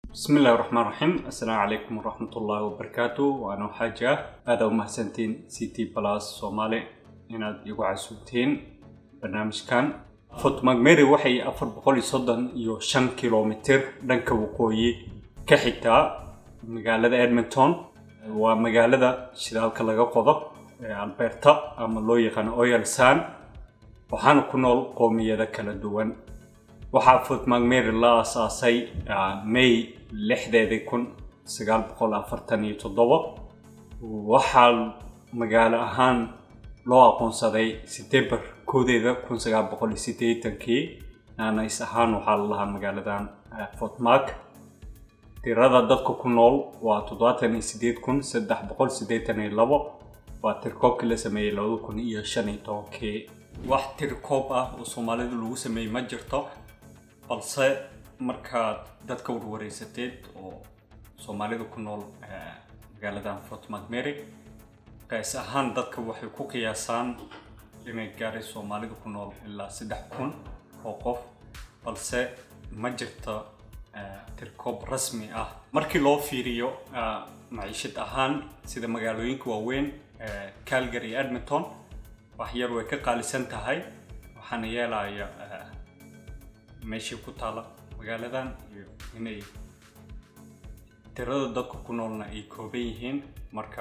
bismi illahi raxmaan raxiim assalaamu calaykum waraxmat ullaahi wabarakaatu waana xaaja aada u mahadsantiin c t plus soomaali inaad igu casuubtiin barnaamijkan fort macmary waxay afar boqol iyo soddon iyo shan kilomitir dhanka waqooyi ka xigtaa magaalada edmonton waa magaalada shidaalka laga qodo ee alberta ama loo yaqaano oil san waxaana ku nool qoomiyada kala duwan waxaa fort macmary la aasaasay may lixdeedii kun sagaal boqol afartan iyo toddoba waxaa magaalo ahaan loo aqoonsaday september koodeeda kun sagaal boqol iyo siddeetankii naanays ahaan waxaa la lahaa magaaladan fort mark tirada dadka ku nool waa toddobaatan iyo siddeed kun saddex boqol siddeetan iyo labo waa tirkoobkii la sameeyey labada kun iyo shan iyo tobankii wax tirkoob ah oo soomaalida lagu sameeyey ma jirto balse markaad dadka warwareysateed oo soomaalida ku nool magaaladan fort macmary qays ahaan dadka waxay ku qiyaasaan inay gaaray soomaalida ku nool ilaa saddex kun oo qof balse ma jirto tirkoob rasmi ah markii loo fiiriyo maciishad ahaan sida magaalooyinka waaweyn calgary iyo edmonton wax yar way ka qaalisan tahay waxaana yeelaya meeshii ku taala magaaladan iyo inay tirada dadka ku noolna ay kooban yihiin marka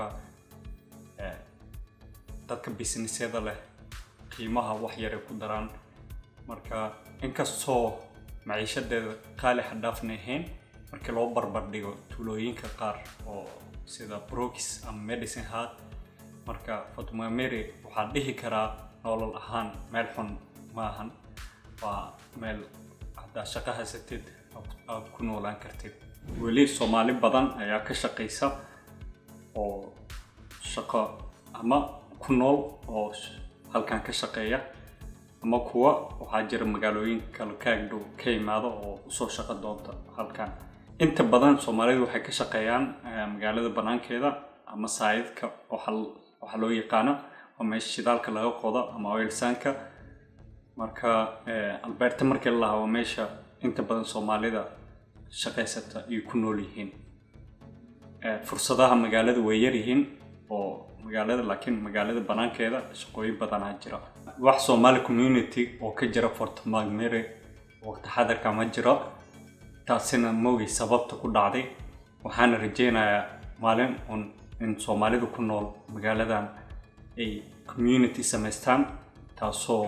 dadka businessyada leh qiimaha wax yaray ku daraan marka inkastoo maciishadeeda qaali xadhaafna ahayn markii loo barbar dhigo tuulooyinka qaar oo sida brooks ama medicine heart marka fort macmary waxaa dhihi karaa nolol ahaan meel xun maahan waa meel haddaa shaqo haysatid aad ku noolaan kartid weli soomaali badan ayaa ka shaqaysa oo shaqo ama ku nool oo halkan ka shaqeeya ama kuwa waxaa jira magaalooyin kale kaagdhow ka imaado oo usoo shaqo doonta halkan inta badan soomaalidu waxay ka shaqeeyaan magaalada banaankeeda ama saayidka waxaa loo yaqaano waa meesha shidaalka laga qodo ama oilsanka marka alberta markii la lahaa waa meesha inta badan soomaalida shaqaysata ay ku nool yihiin fursadaha magaalada way yaryihiin oo magaalada laakiin magaalada banaankeeda shaqooyin badanaa jira wax somali community oo ka jira fort macmary waqti xadarka ma jiro taasina mogay sababta ku dhacday waxaana rajeynayaa maalin un in soomaalida ku nool magaaladan ay community samaystaan taasoo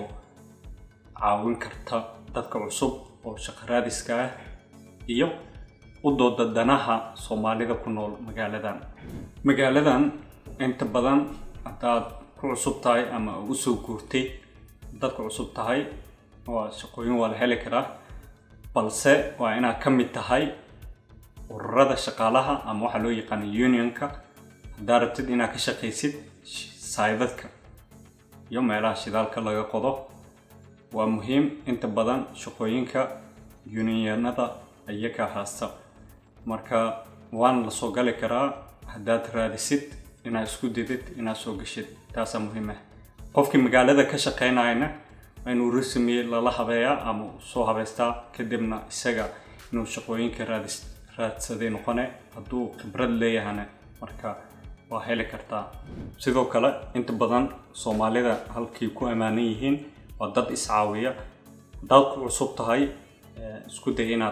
caawin karta dadka cusub oo shaqo raadiska ah iyo u dooda danaha soomaalida ku nool magaaladan magaaladan inta badan haddaad ku cusub tahay ama ugu soo guurtay dadka cusub tahay waa shaqooyin waa la heli karaa balse waa inaad ka mid tahay ururada shaqaalaha ama waxaa loo yaqaana unionka haddaad rabtid inaad ka shaqaysid saydadka iyo meelaha shidaalka laga qodo waa muhiim inta badan shaqooyinka unionada iyaga haysta marka waana la soo gali karaa haddaad raadisid inaad isku didid inaad soo gashid taasaa muhiim ah qofkii magaalada ka shaqeynayana waa inuu rasmi lala habeeyaa ama soo habeystaa kadibna isaga inuu shaqooyinka raadis raadsaday noqone hadduu khibrad leeyahana marka waa heli kartaa sidoo kale inta badan soomaalida halkii ku ammaanan yihiin waa dad iscaawiya haddaad ku cusub tahay isku day inaad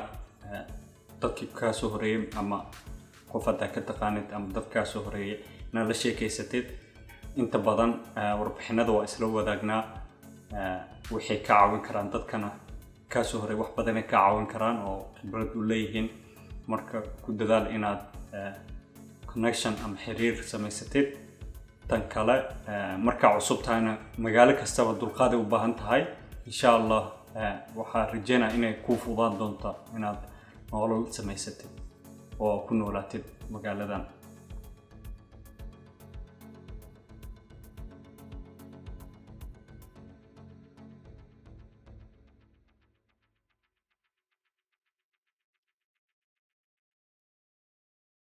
dadkii kaa soo horeeyay ama qof haddaa ka taqaanid ama dad kaa soo horeeyay inaad la sheekeysatid inta badan warbixinada waa isla wadaagnaa waxay ka caawin karaan dadkana kaa soo horeey wax badanay ka caawin karaan oo khibrad u leeyihiin marka ku dadaal inaad connection ama xiriir samaysatid tan kale markaa cusub tahayna magaalo kastaba dulqaaday u baahan tahay insha allah waxaa rajeynaya inay kuu fudaan doonta inaad nolol samaysatid oo ku noolaatid magaaladan